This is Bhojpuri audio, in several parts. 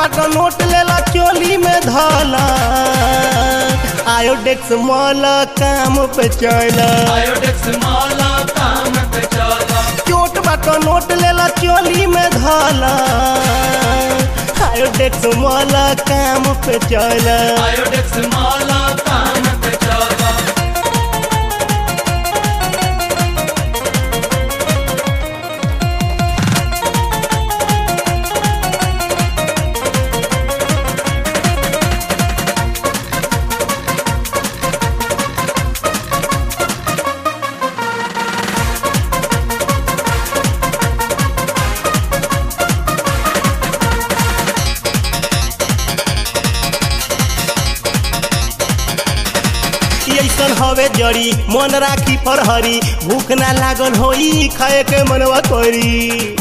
बाट नोट लेला चोली में धला आयोडेक्स मॉल काम पे चला आयोडेक्स माला काम पे चला चोट बाट नोट लेला चोली में धला आयोडेक्स मॉल काम पे चला आयोडेक्स माला काम पे चला ऐसन हवे जड़ी मन राखी फरहरी भूख ना लागल होई खाए के मनवा करी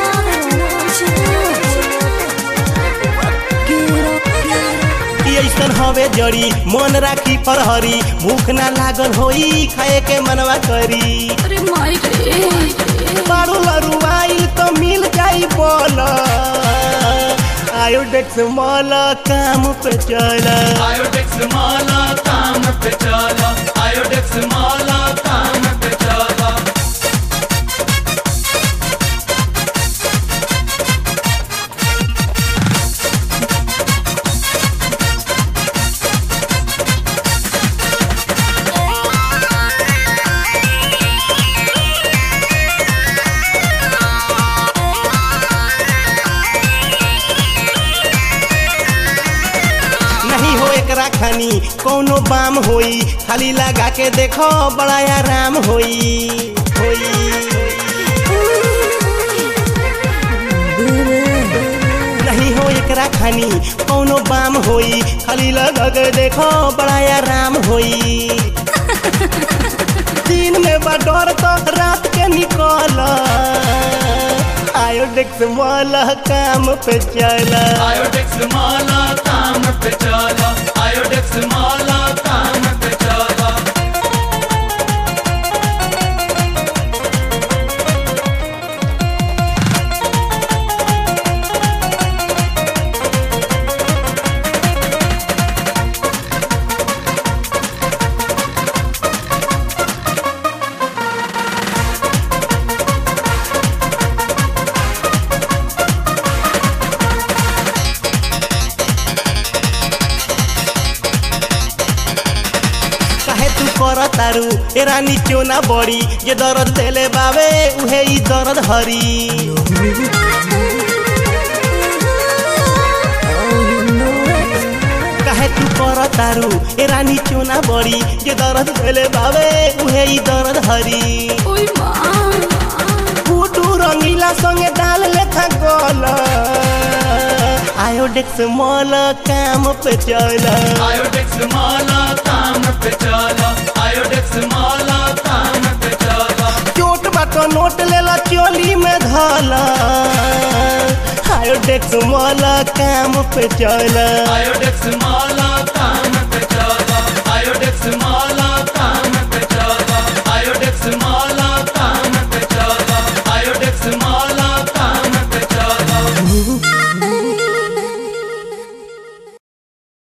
ऐसन हवे जड़ी मन राखी फरहरी भूख ना लागल होई खाए के मनवा करी अरे माई रे मारू लरू आइल तो मिल जाई बोल आयोडेक्स मॉल काम पे चला आयोडेक्स माला काम पे चला आयोडेक्स माला काम पे चला नहीं हो एकरा खानी कोनो बाम होई खाली लगा के देखो बड़ा आराम होई होई नहीं हो एकरा खानी कोनो बाम होई खाली लगा के देखो बड़ा आराम होई दिन में बा डर तो रात के निकल आयोडेक्स मॉल काम पे चला आयोडेक्स माला काम पे चला आयोडेक्स माला काम पे चला काहे तू कर तारू ए रानी क्यों ना बड़ी जे दर्द देले बावे उहे ई दर्द हरी काहे तू कर तारू ए रानी क्यों ना बड़ी जे दर्द देले बावे उहे ई दर्द हरी ओई माँ फूटू रंगीला संगे डाल लेखा गल आयोडेक्स मॉल काम पे चला आयोडेक्स माला काम पे चला आयोडेक्स माला काम पे चला चोट बाट नोट लेला चोली में धला आयोडेक्स मॉल काम पे चला आयोडेक्स माला काम